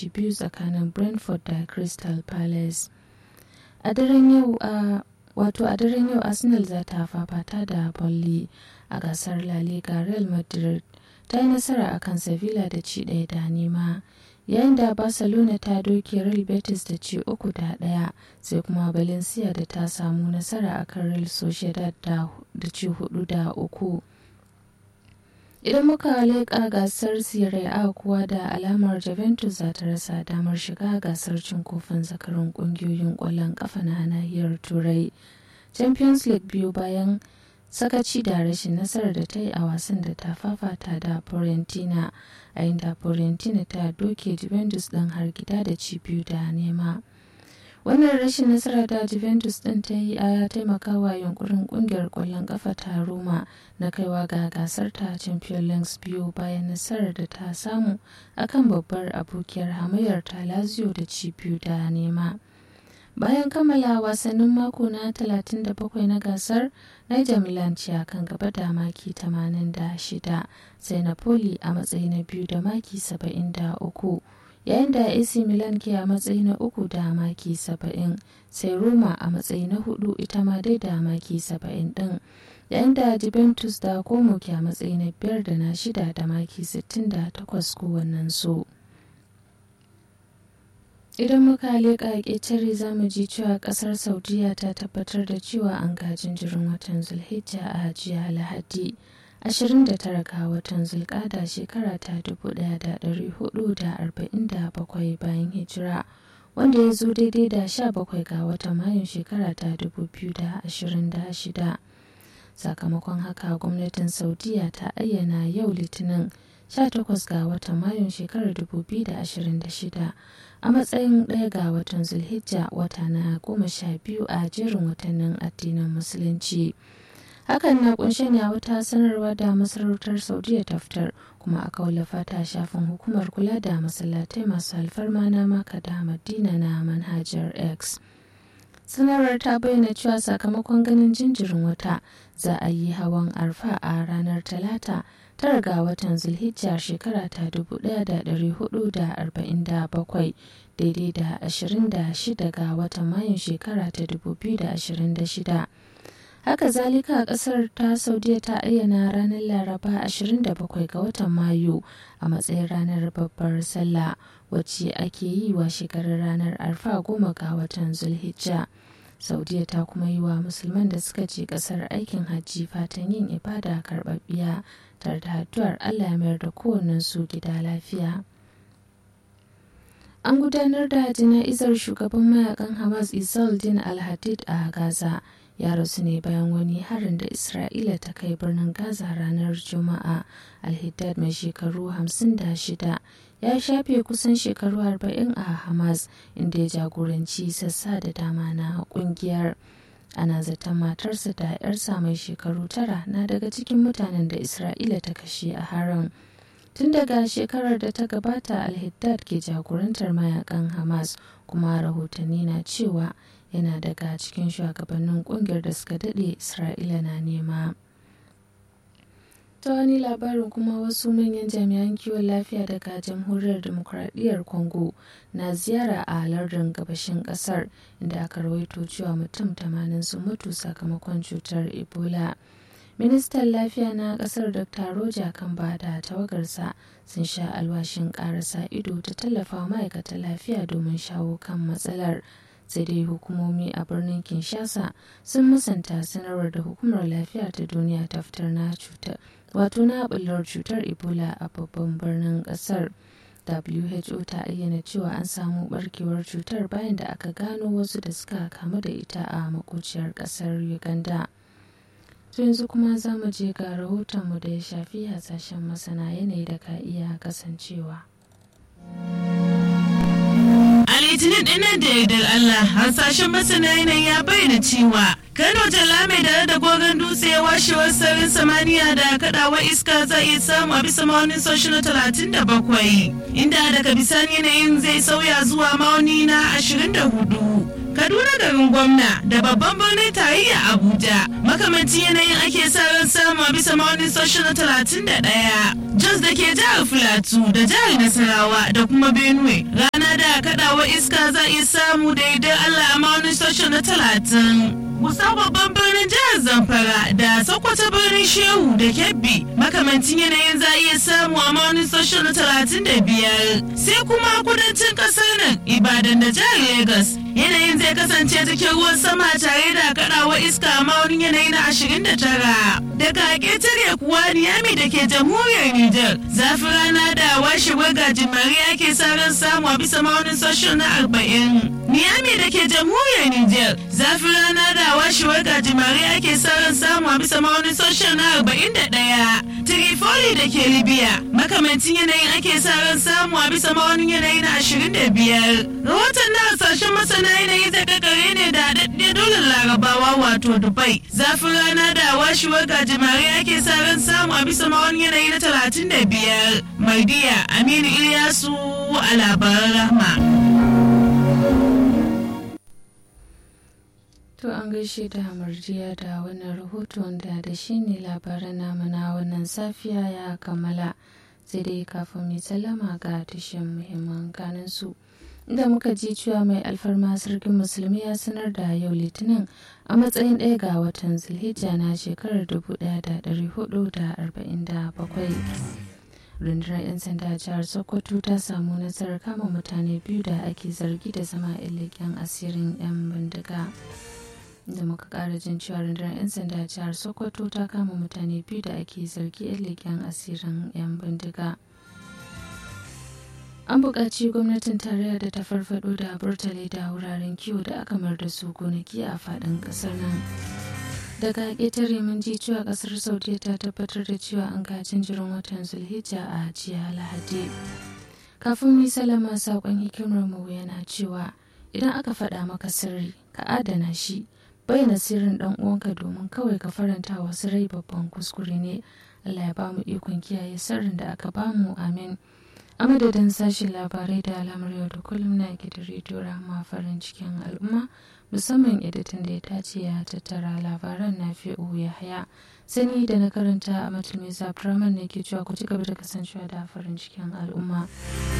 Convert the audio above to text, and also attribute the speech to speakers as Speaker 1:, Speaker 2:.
Speaker 1: ci biyu tsakanin brentford da crystal palace a daren yau a wato a daren yau arsenal za ta fafata da bolli a gasar la liga real madrid ta yi nasara a kan sevilla da ci ɗaya da nema yayin da barcelona ta doke real betis da ci uku da ɗaya sai kuma valencia da ta samu nasara a kan real sociedad da ci hudu da uku idan muka leƙa gasar serie a kuwa da alamar juventus za ta rasa damar shiga gasar cin kofin zakarun ƙungiyoyin ƙwallon ƙafa na nahiyar turai champions league biyu bayan sakaci da rashin nasarar da ta yi a wasan da ta fafata da Fiorentina a inda Fiorentina ta doke Juventus ɗin har gida da ci biyu da nema. Wannan rashin nasara da Juventus ɗin ta yi a taimakawa yunkurin ƙungiyar ƙwallon ƙafa ta Roma na kaiwa ga gasar ta Champions League biyu bayan nasarar da ta samu akan babbar abokiyar hamayyar ta Lazio da ci biyu da nema. bayan kammala wasannin mako na 37 na gasar niger milan ce kan gaba da maki 86 sai napoli a matsayi na biyu da maki 73 yayin da ac milan ke a matsayi na uku da maki 70 sai roma a matsayi na hudu ita ma dai da maki 70 din yayin da juventus da como ke a matsayi na biyar da na shida da maki 68 kowannen su. idan muka leƙa ƙetare za mu ji cewa ƙasar saudiya ta tabbatar da cewa an ga jinjirin watan zulhijja a jiya lahadi 29 ga watan zulkada shekara ta 1447 bayan hijira wanda ya zo daidai da 17 ga watan mayun shekara ta 2026 sakamakon haka gwamnatin saudiya ta ayyana yau litinin 18 ga watan mayun shekarar 2026 a matsayin ɗaya ga watan zulhijja wata na goma sha biyu a jerin watannin addinin musulunci hakan na kunshe ne a wata sanarwa da masarautar saudiya ta fitar kuma aka wallafa ta shafin hukumar kula da masallatai masu alfarma na maka da madina na manhajar x sanarwar ta bayyana cewa sakamakon ganin jinjirin wata za a yi hawan arfa a ranar talata tara ga watan zulhijja shekara ta 1447 daidai da 26 ga watan mayun shekara ta 2026 haka zalika a kasar ta saudiya ta ayyana ranar laraba 27 ga watan mayu a matsayin ranar babbar sallah wacce ake yi wa shekarar ranar arfa goma ga watan zulhijja saudiya ta kuma yi wa musulman da suka je kasar aikin hajji fatan yin ibada karbabbiya tare da addu'ar allah ya mayar da kowannen su gida lafiya an gudanar da jana'izar shugaban mayakan hamas din al-hadid a gaza ya rasu ne bayan wani harin da isra'ila ta kai birnin gaza ranar juma'a al-haddad mai shekaru 56 ya shafe kusan shekaru 40 a hamas inda ya jagoranci sassa da dama na kungiyar ana zaton matarsa da 'yarsa mai shekaru tara na daga cikin mutanen da isra'ila ta kashe a harin tun daga shekarar da ta gabata al-haddad ke jagorantar mayakan hamas kuma rahotanni na cewa yana daga cikin shugabannin kungiyar da suka daɗe isra'ila na nema ta wani labarin kuma wasu manyan jami'an kiwon lafiya daga jamhuriyar demokuraɗiyyar congo na ziyara a lardin gabashin ƙasar inda aka rawaito cewa mutum 80 sun mutu sakamakon cutar ebola ministan lafiya na ƙasar dr roja kamba da tawagarsa sun sha alwashin ƙarasa ido ta tallafa ma'aikatan lafiya domin shawo kan matsalar sai dai hukumomi a birnin kinshasa sun musanta sanarwar da hukumar lafiya ta duniya ta fitar na cutar wato na bullar cutar ebola a babban birnin kasar who ta ayyana cewa an samu barkewar cutar bayan da aka gano wasu da suka kamu da ita a makociyar kasar uganda to yanzu kuma za mu je ga rahotonmu da ya shafi hasashen masana yanayi da ka iya kasancewa
Speaker 2: A litinin dinnan da yardar Allah hasashen masana yanayi ya bayyana cewa Kano jalla mai dare da gogon dutse washewar sararin samaniya da kadawa iska za iya samu a bisa ma'aunin soshi na talatin da bakwai inda daga bisani yanayin zai sauya zuwa ma'auni na ashirin da hudu. Kaduna garin gwamna da babban birnin tarayya Abuja makamancin yanayin ake sa ran samu a bisa ma'aunin soshi na talatin da ɗaya. Jos da ke jihar Filatu da jihar Nasarawa da kuma Benue ranar da kaɗawa iska za iya samu da idan Allah a maunin sashen na talatin. Kusan babban birnin jihar Zamfara da Sokoto birnin Shehu da Kebbi makamancin yanayin za iya samu a maunin sashen na talatin da biyar. Sai kuma kudancin kasar nan Ibadan da jihar Legas yanayin zai kasance cikin ruwan sama tare da kaɗawa iska a maunin yanayi na ashirin da tara. Daga ƙetare kuwa Niyami da ke jamhuriyar Nijar zafi rana da washewar gajimare ake sa ran samu a bisa maunin sashen na arba'in. Niyami da ke jamhuriyar Nijar zafi rana da washewar gajimare ake sa ran samu a bisa maunin sashen na arba'in da ɗaya. Trifoli da ke Libya makamancin yanayin ake sa ran samu a bisa maunin yanayi na ashirin da biyar. Rahoton na hasashen masana yanayi zai kakare ne da haɗaɗɗe dole larabawa wato Dubai. Zafin rana da washewar gajimare ake sa ran samu a bisa maunin yanayi na talatin da biyar. Mardiya Aminu Ilyasu a labaran rahma.
Speaker 1: To an gaishe da Marjiya da wannan rahoton da da shi ne labaran namu na wannan safiya ya kammala sai dai kafin mai sallama ga tushen muhimman kanin su. Inda muka ji cewa mai alfarma sarkin musulmi ya sanar da yau litinin a matsayin ɗaya ga watan zulhijja na shekarar 1447. rundunar 'yan sanda jihar sokoto ta samu nasarar kama mutane biyu da ake zargi da zama 'yan leƙen asirin 'yan bindiga. da muka kara jin cewa rundunar 'yan sanda jihar sokoto ta kama mutane biyu da ake zargi 'yan leƙen asirin 'yan bindiga an buƙaci gwamnatin tarayya da ta farfado da burtale da wuraren kiwo da aka mar da su gonaki a faɗin ƙasar nan daga ƙetare mun ji cewa ƙasar saudiya ta tabbatar da cewa an ga jinjirin watan zulhijja a jiya lahadi kafin mu salama saƙon hikimar mu yana cewa idan aka faɗa maka sirri ka adana shi bayyana sirrin dan uwanka domin kawai ka faranta wasu rai babban kuskure ne Allah ya bamu ikon kiyaye sirrin da aka bamu amin a madadin sashen labarai da alamar yau da kullum na gidan rediyo rahama farin cikin al'umma musamman editin da ya tace ya tattara labaran na fi'u ya haya sani da na karanta a matulmi zabraman ne ke cewa ku ci gaba da kasancewa da farin cikin al'umma